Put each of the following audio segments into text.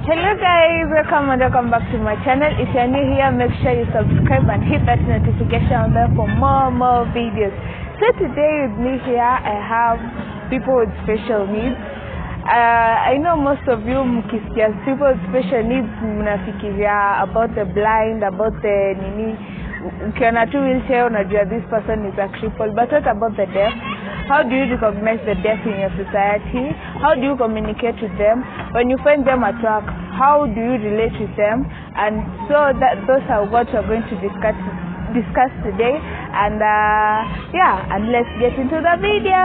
Hello guys, welcome and welcome back to my channel. If you're new here, make sure you subscribe and hit that notification bell for more more videos. So today with me here, I have people with special needs. Uh, I know most of you mkisikia people with special needs mnafikiria about the blind, about the nini ukiona tu wheelchair unajua this person is a cripple but what about the deaf how do you recognize the deaf in your society how do you communicate with them when you find them at work how do you relate with them and so that those are what we're going to discuss discuss today and uh, yeah and let's get into the video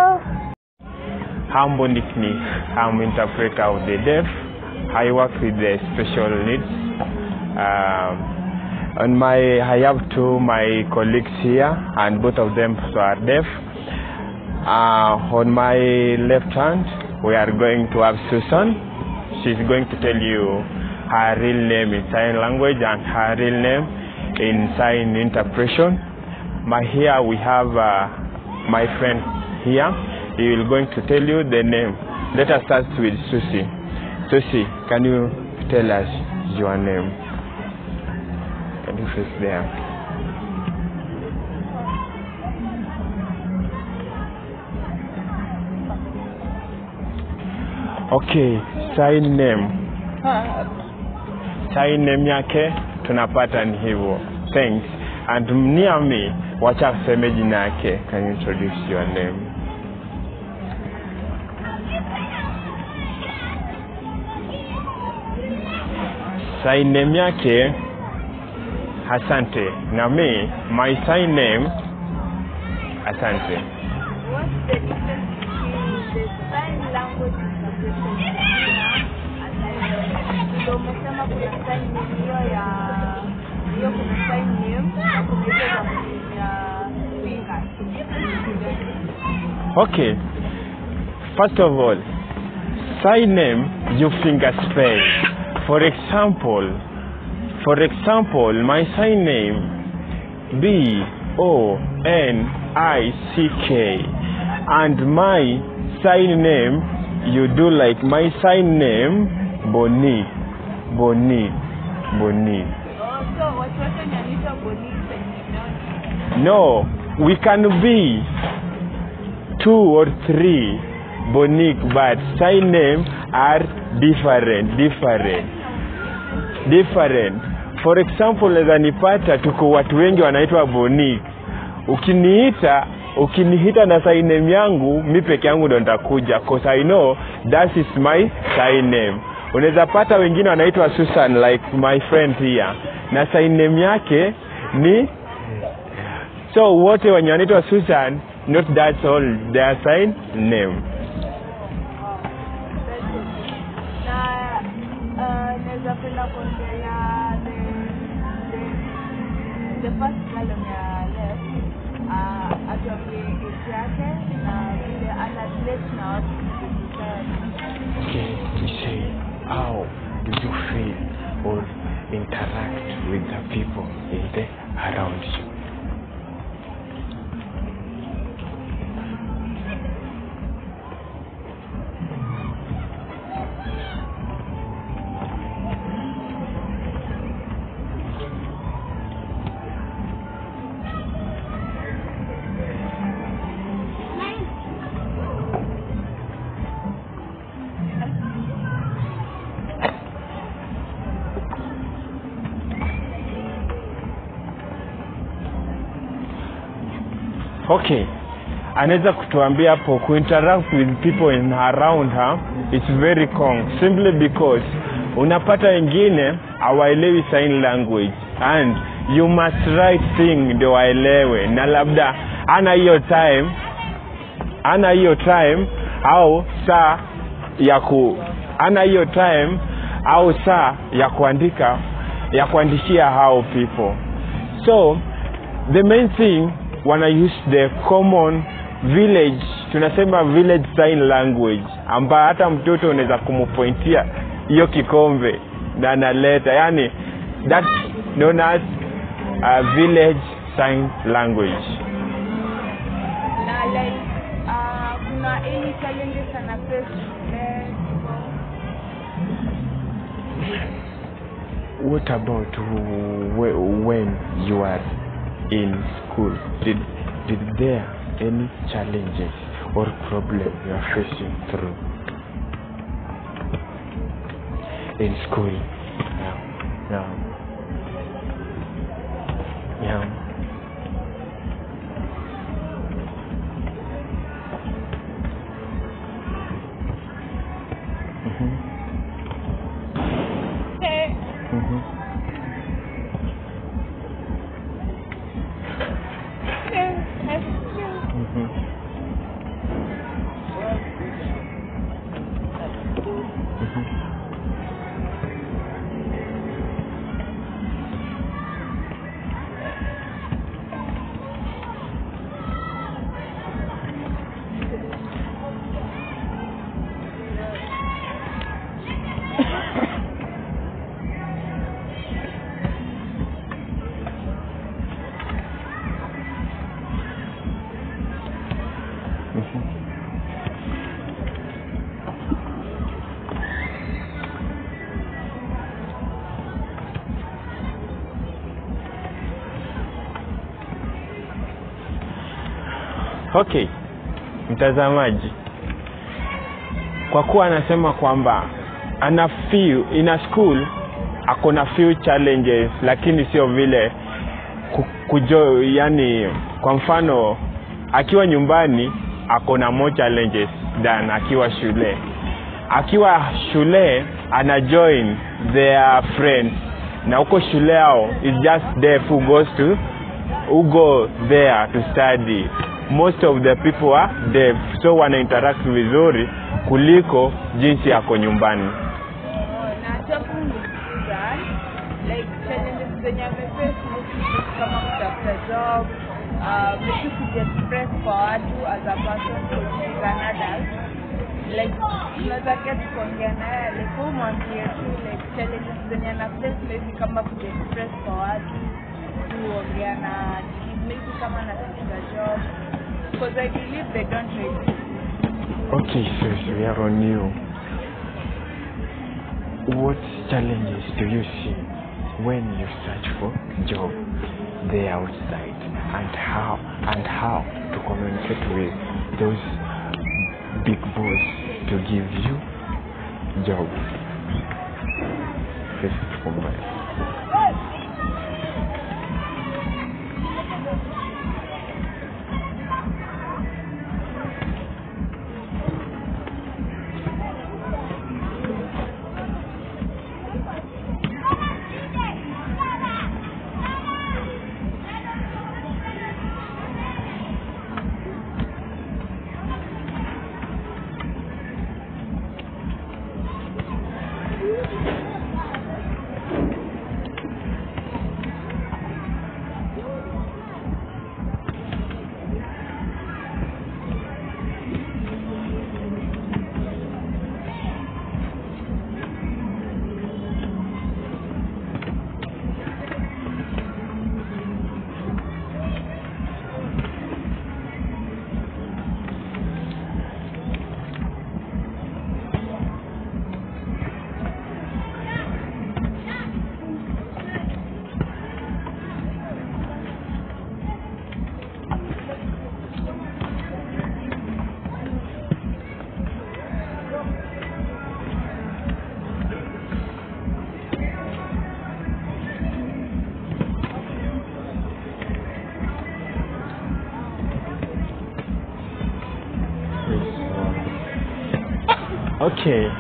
Hambo Nickney. I'm interpreter of the deaf. I work with the special needs. Um, on my, I have two my colleagues here, and both of them are deaf. Uh, on my left hand, we are going to have Susan. She's going to tell you her real name in sign language and her real name in sign interpretation. My here we have uh, my friend here. He will going to tell you the name. Let us start with Susie. Susie, can you tell us your name? Can you face there? Okay, sign name. Sign name yake tunapata ni hivyo. Thanks. And near me, wacha kuseme jina yake. Can you introduce your name? sign name yake Asante. Na me, my sign name Asante. What's the difference between the sign language interpretation ndio umesema kuna sign name hiyo ya hiyo kuna sign name na kuna hiyo ya kutumia fingers. Okay. First of all, sign name you finger spell. For example, for example, my sign name B O N I C K and my sign name you do like my sign name Boni Boni Boni. Oh, so watu wote wanaitwa polisi wenye No, we can be two or three Bonic, but sign name are different, different, different. For example, naweza nipata tuko watu wengi wanaitwa Bonic. Ukiniita ukiniita na sign name yangu mi peke yangu ndo nitakuja cause I know that is my sign name. Unaweza pata wengine wanaitwa Susan like my friend here na sign name yake ni so wote wenye wanaitwa Susan not that's all their sign name. na uh, naweza penda kuongelea the the the first column ya left uh, atuambie age yake na vile ana relate na watu kwenye society. Okay, we say, how do you feel or interact with the people in the around you? Okay, anaweza kutuambia hapo kuinteract with people in around her it's very kong simply because unapata wengine hawaelewi sign language and you must write thing ndio waelewe na labda ana hiyo time ana hiyo time au saa ya ku ana hiyo time au saa ya kuandika ya kuandishia hao people so the main thing wana use the common village tunasema village sign language ambayo hata mtoto unaweza kumpointia hiyo kikombe na analeta yani that's known as a village sign language na like uh, kuna any challenges ana face eh, what about wh- when you are in school did did there any challenges or problem you are facing through in school yeah yeah yeah Mhm. Mhm. Mhm. okay mtazamaji kwa kuwa anasema kwamba ana few ina school ako na few challenges lakini sio vile ku- kujo yani kwa mfano akiwa nyumbani ako na more challenges than akiwa shule akiwa shule ana join their friends na huko shule yao is just there who goes to who go there to study most of the people are deaf so wana interact vizuri kuliko jinsi yako nyumbani na cha kuniuliza like challenges zenye ameface mostly kama kutafuta job uh, maybe kujiexpress kwa watu as a person because an adult like tunaweza get kuongea naye like huu mwambie tu like challenges zenye ana face maybe kama kujiexpress kwa watu kuongea na kids maybe kama anatafuta job because I believe they don't really okay so we are on you what challenges do you see when you search for job there outside and how and how to communicate with those big boss to give you job first from my okay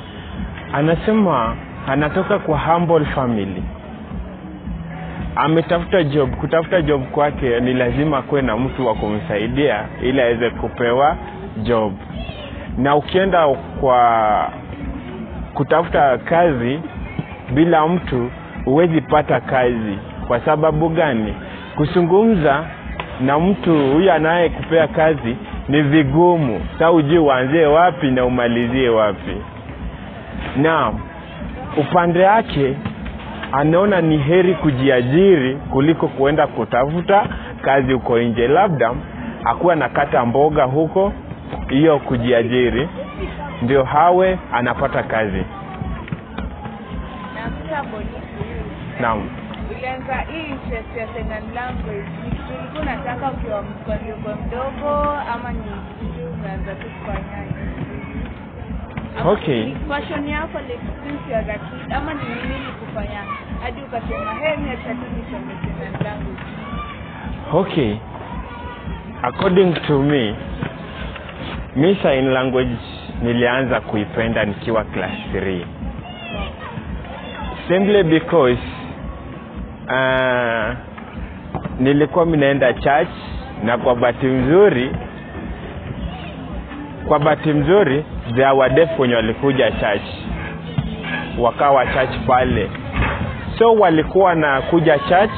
anasema anatoka kwa humble family ametafuta job kutafuta job kwake ni lazima kuwe na mtu wa kumsaidia ili aweze kupewa job na ukienda kwa kutafuta kazi bila mtu huwezi pata kazi kwa sababu gani kuzungumza na mtu huyu anayekupea kazi ni vigumu sa ujui uanzie wapi na umalizie wapi na upande wake anaona ni heri kujiajiri kuliko kuenda kutafuta kazi huko nje labda akuwa nakata mboga huko hiyo kujiajiri ndio hawe anapata kazi kitambo ni naam ulianza hii interest ya second language ni kitu ulikuwa unataka ukiwa mkwanduko mdogo ama ni kitu umeanza tu kufanya Ama Okay. ni passion yako like since you are a kid ama ni nini ilikufanya hadi ukasema hey mimi acha tu nisome second language okay according to me mi sign language nilianza kuipenda nikiwa class 3 simply because uh, nilikuwa minaenda church na kwa bahati mzuri kwa bahati mzuri there were deaf wenye walikuja church wakawa church pale so walikuwa na kuja church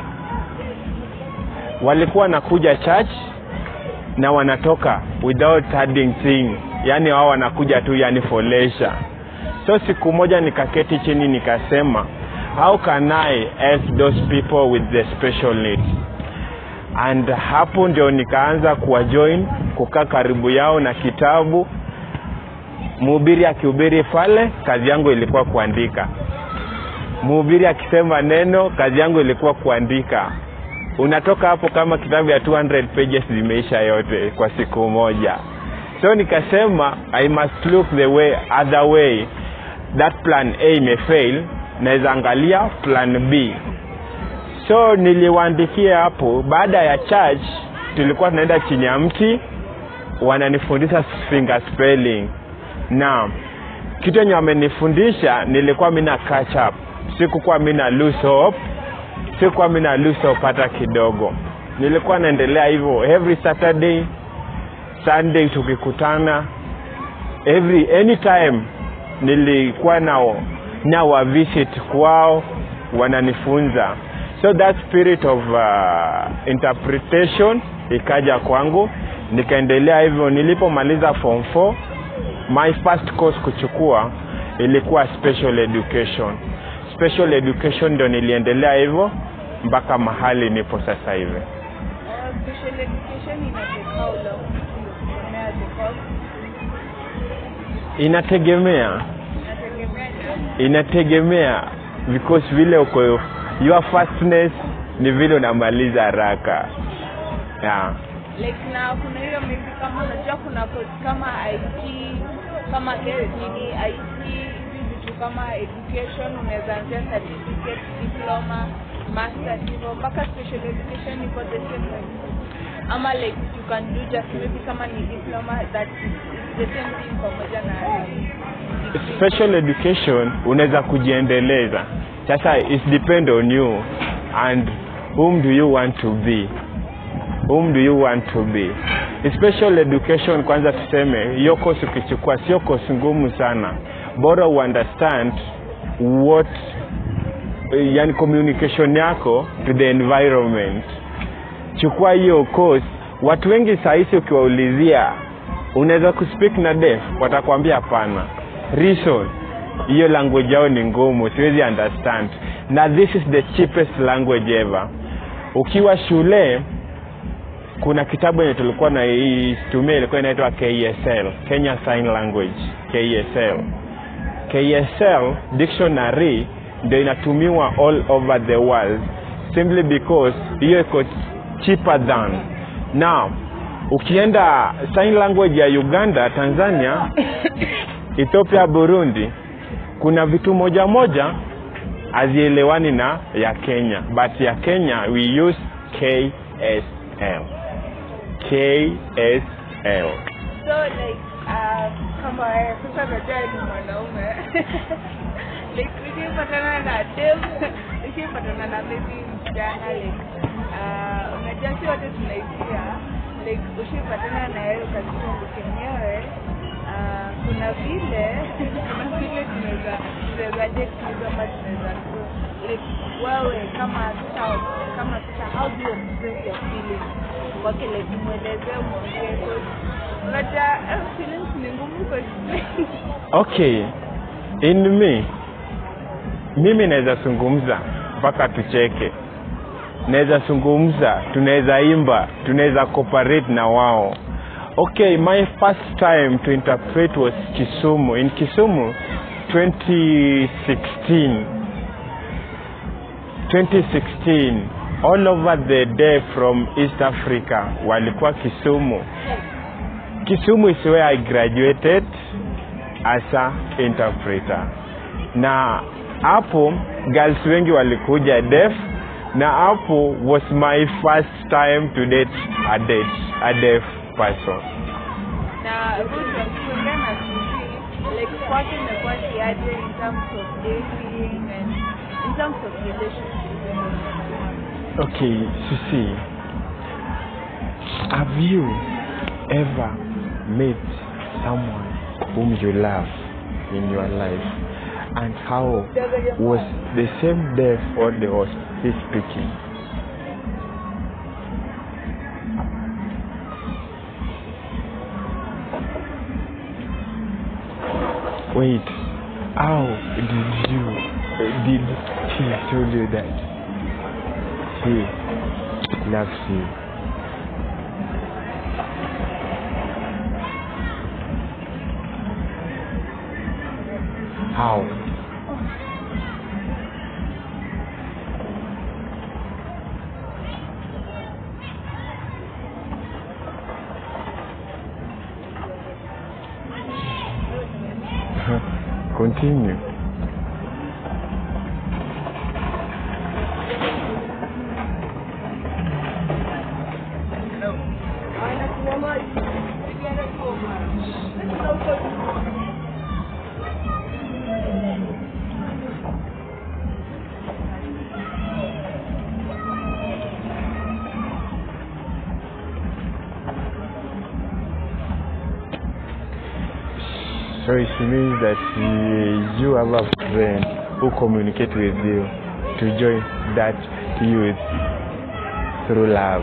walikuwa nakuja church na wanatoka without adding thing yaani wao wanakuja tu yani for leisure so siku moja nikaketi chini nikasema how can i help those people with the special needs and hapo ndio nikaanza kuwajoin kukaa karibu yao na kitabu mhubiri akihubiri pale kazi yangu ilikuwa kuandika mhubiri akisema neno kazi yangu ilikuwa kuandika unatoka hapo kama kitabu ya 200 pages zimeisha yote kwa siku moja so nikasema i must look the way other way that plan a imefail naweza angalia plan b so niliwaandikia hapo baada ya church tulikuwa tunaenda chini ya mti wananifundisha finger spelling na kitu enye wamenifundisha nilikuwa mina catch up sikukuwa mina lose hope sikuwa mina lose hope hata kidogo nilikuwa naendelea hivyo every saturday sunday tukikutana every anytime nilikuwa nao na wa visit kwao wananifunza so that spirit of uh, interpretation ikaja kwangu nikaendelea hivyo nilipomaliza form 4 my first course kuchukua ilikuwa special education special education ndo niliendelea hivyo mpaka mahali nipo sasa hivi Uh, special education ina take how long kusomea the course inategemea inategemea nini? inategemea because vile uko your fastness ni vile unamaliza haraka yeah. like na kuna hiyo maybe kama unajua kuna course kama IT kama ke- nini IT hizi vitu kama education unaweza anzia certificate diploma masters hivyo mpaka special education iko the same way. ama like you can do just maybe kama ni diploma that is is the same thing pamoja na degree. special education unaweza kujiendeleza sasa it depend on you and whom do you want to be whom do you want to be special education kwanza tuseme hiyo course ukichukua sio course ngumu sana bora uunderstand what eh, yani communication yako to the environment chukua hiyo course watu wengi sahisi ukiwaulizia unaweza kuspeak na deaf watakwambia hapana reason hiyo language yao ni ngumu siwezi understand na this is the cheapest language ever ukiwa shule kuna kitabu yenye tulikuwa na itumia ilikuwa inaitwa ksl kenya sign language ksl ksl dictionary ndio inatumiwa all over the world simply because hiyo iko cheaper than now ukienda sign language ya uganda tanzania ethiopia burundi kuna vitu moja moja hazielewani na ya kenya but ya kenya we use ksl ksl so like uh, kama wewe sasa najua ni mwanaume like ukipatana na dem ukipatana na maybe msichana like uh, unajua si wote tunaisia like ushipatana na yeye ukasema kenyewe uh, kuna vile kuna vile tunaweza tunawezaje kuzama tunaweza grow like wewe kama sasa kama sasa how do you express your feelings kwake like mwelezee mwongee 'cause unajua eh, feelings ni ngumu kuexplain okay in me mimi naweza zungumza mpaka tucheke naweza zungumza tunaweza imba tunaweza cooperate na wao okay my first time to interpret was kisumu in kisumu 2016 2016 all over the day from east africa walikuwa kisumu kisumu is where i graduated as a interpreter na hapo girls wengi walikuja deaf na hapo was my first time to date a date a deaf person na Ruth kulingana na sisi like kwake imekuwa kiaje in terms of dating and in terms of relationships okay Susie have you ever met someone whom you love in your life and how was the same deaf or the was he speaking wait how did you did he tell you that he loves you how continue So it means that uh, you have a friend who communicate with you to join that youth through love.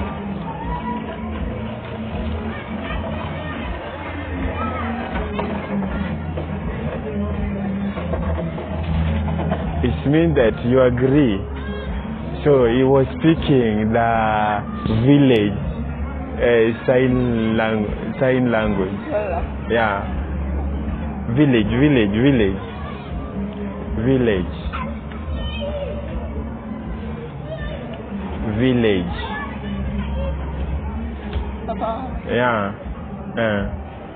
It means that you agree. So he was speaking the village uh, sign, lang- sign language. Yeah village village village village village yeah uh.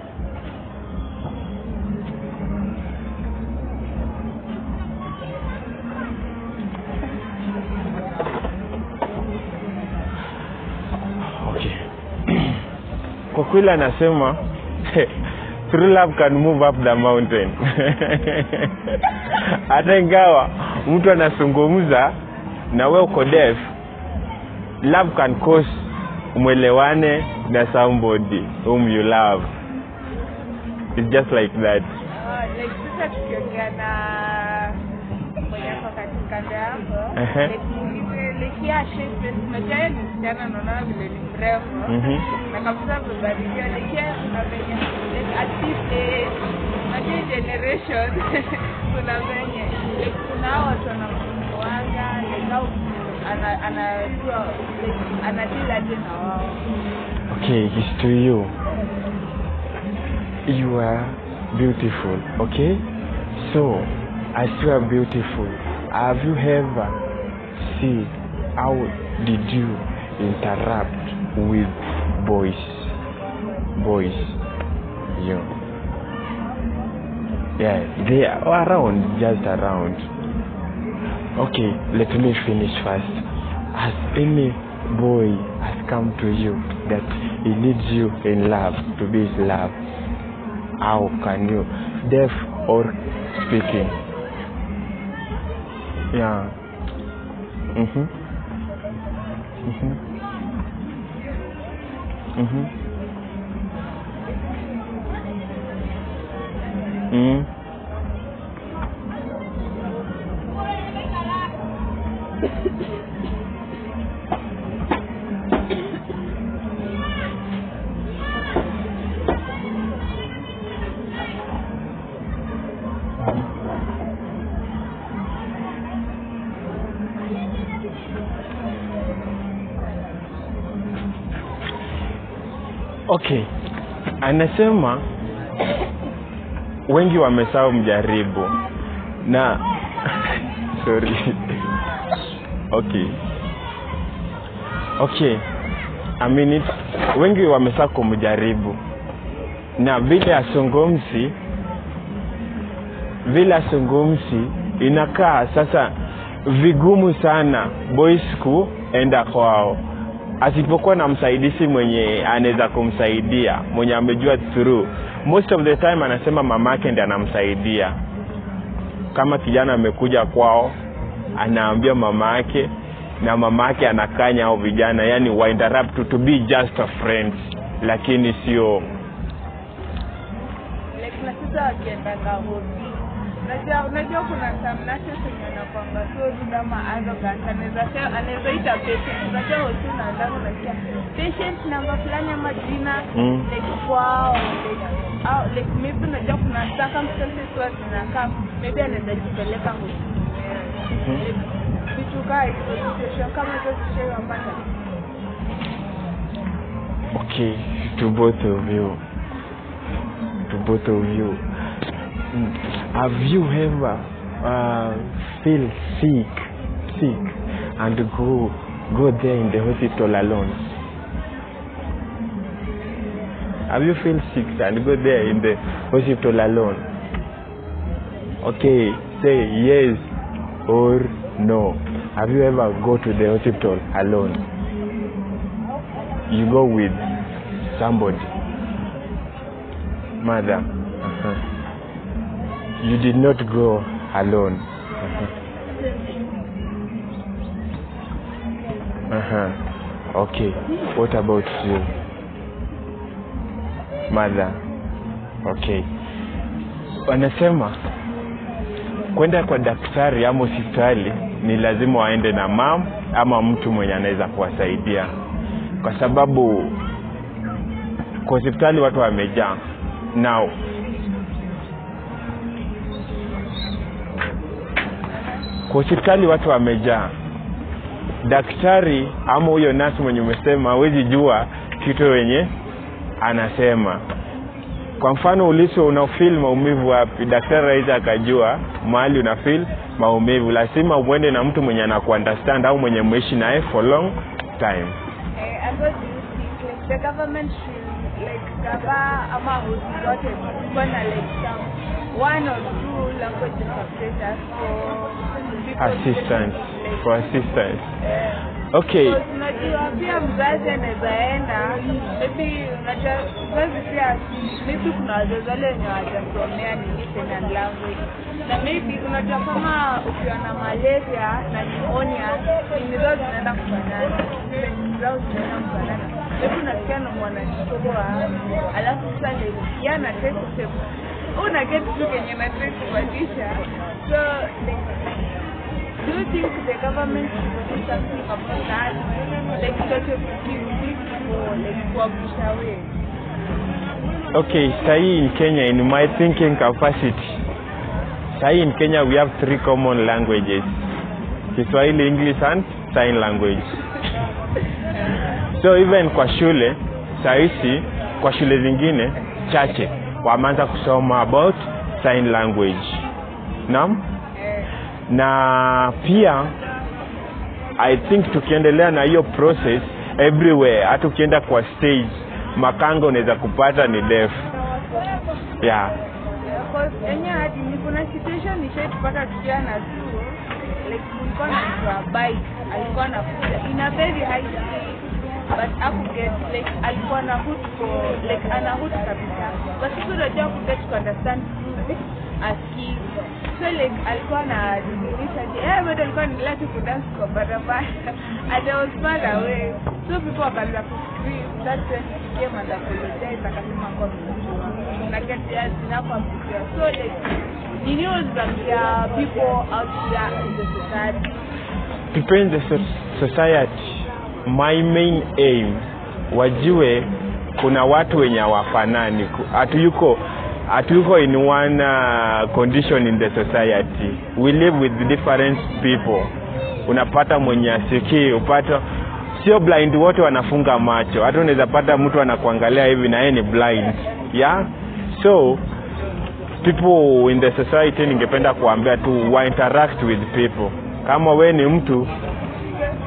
okay kwa kweli anasema true love can move up the mountain hata ingawa mtu anazungumza na we uko deaf love can cause mwelewane na somebody whom you love It's just like that Ah, like sasa tukiongea na mwenye ako kati- kando yako Ehe. like muulize like yeah shape face unajua yeye ni msichana naona vile ni mrefu Mhm. na kabisa amebarikiwa like yeah kuna venye like at this age unajua hii generation kuna venye like kuna hao watu wanamwanga like au ana- anajua like anadili aje na wao okay it's to you you are beautiful okay so as you are beautiful have you ever see how did you interact with boys boys you yeah they are around just around okay let me finish first has any boy has come to you that he needs you in love to be his love how can you deaf or speaking yeah mhm mhm mhm mhm okay anasema wengi wamesahau mjaribu na sorry okay okay I mean it, wengi wamesa kumjaribu na vile asungumzi vile asungumzi inakaa sasa vigumu sana boys kuenda kwao asipokuwa na msaidizi mwenye anaweza kumsaidia mwenye amejua through most of the time anasema mamake ndi anamsaidia kama kijana amekuja kwao anaambia mama yake na mama yake anakanya au vijana yani wa interrupt to be just a friend lakini sio like na sasa wakiendaga hobi unajua unajua kuna samnashe zenye anakwanga so rude ama arrogant anaweza se- anaweza ita patient unajua hosi unaandaga unasikia patient namba fulani ama jina Mm. like kwao like au like maybe unajua kuna circumstances huwa zinakaa maybe anaweza jipeleka hosi Mhm. Like, vitu kaa hizo situation kama hizo zishaiwapata okay to both of you to both of you Mm. have you ever uh, feel sick sick and go go there in the hospital alone have you feel sick and go there in the hospital alone okay say yes or no have you ever go to the hospital alone you go with somebody mother uh-huh. you did not go alone uh-huh. Uh-huh. okay what about you mother okay wanasema kwenda kwa daktari ama hospitali ni lazima waende na mam ama mtu mwenye anaweza kuwasaidia kwa sababu kwa hospitali watu wamejaa now kwa hospitali watu wamejaa daktari ama huyo nasi mwenye umesema hawezi jua kitu wenye anasema kwa mfano uliso unafil maumivu wapi daktari aweza akajua mahali unafil maumivu lazima uende na mtu mwenye anakuunderstand au mwenye mwishi naye for long time Eh, and what do you think like the government should like gava ama hosi zote kuwa na like some one or two language interpreters for people assistance like, for assistance eh, okay because unajua pia mzazi anaweza enda maybe unajua mzazi pia maybe kuna wazazi wale wenye wajasomea nini Kenyan language na maybe unajua kama ukiwa na malaria na pneumonia nini zao zinaenda kufanana treatment zao zinaenda kufanana maybe unasikia na mwanachukua alafu sasa like yeye ana try kusema una get tu kenye na try kubadilisha so like Do you think the government should do something about that? Like sort of give people like kuwapusha away? okay sahii in kenya in my thinking capacity sahii in kenya we have three common languages kiswahili english and sign language so even kwa shule sahizi kwa shule zingine chache wameanza kusoma about sign language naam Eh, na pia i think tukiendelea na hiyo process everywhere hata ukienda kwa stage makanga unaweza kupata ni def yeah because enye hadi ni kuna situation nishaitupata tukiwa na chuo like kulikuwa na mtu wa bike alikuwa anakuja in a very high speed but akuget like alikuwa na hood for like ana hood kabisa but sisi unajua kuget to understand music aski so like alikuwa na didirisha je eh bado alikuwa anaendelea tu kudance kwa barabara and I was far away so people wakaanza kuscream that's when he came and apologized akasema kwa msijua na kati ya zinapoambiwa so like ni news za people out there in the society prepare the so- society my main aim wajue kuna watu wenye hawafanani Ku- hatuyuko hatuyuko in one uh, condition in the society we live with different people unapata mwenye asikii upata sio blind wote wanafunga macho hata unaweza pata mtu anakuangalia hivi na yeye ni blind yeah so people in the society ningependa kuambia tu wa interact with people kama we ni mtu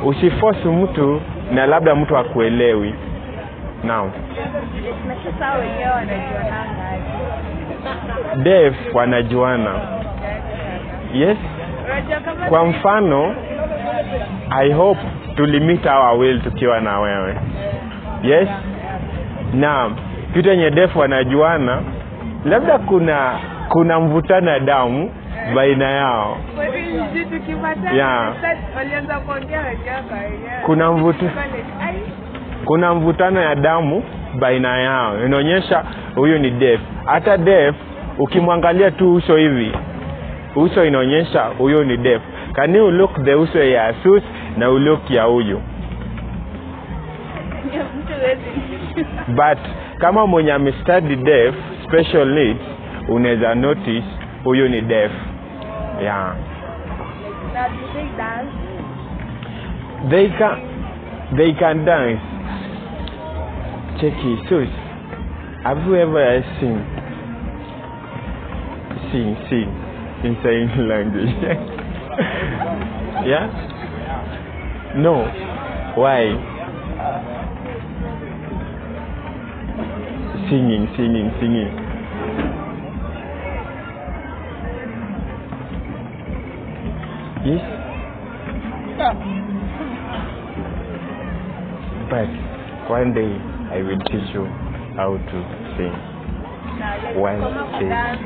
usiforce mtu na labda mtu akuelewi naam na sasa wenyewe wanajuananga aje deaf wanajuana yes unajua kama kwa mfano i hope tulimit our will tukiwa na wewe yes na kitu yenye defu wanajuana labda kuna kuna mvutano ya damu baina yao Sisi tukipatana Yeah. sasa walianza kuongea wenyewe kwa wenyewe. Kuna mvuto- College. Ai, kuna mvutano ya damu baina yao inaonyesha huyu ni def hata def ukimwangalia tu uso hivi uso inaonyesha huyu ni def can you look the uso ya asus na ulook ya huyu mtu hawezi. but kama mwenye amestudy deaf special needs unaweza notice huyu ni deaf yeah Na do they dance? they can they can dance check it sus have you ever seen sing sing in sign language yeah no why singing singing singing yes but one day i will teach you how to sing Na like One kama day. kudance.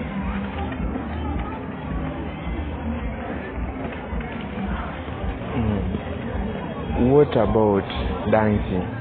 Mm. what about dancing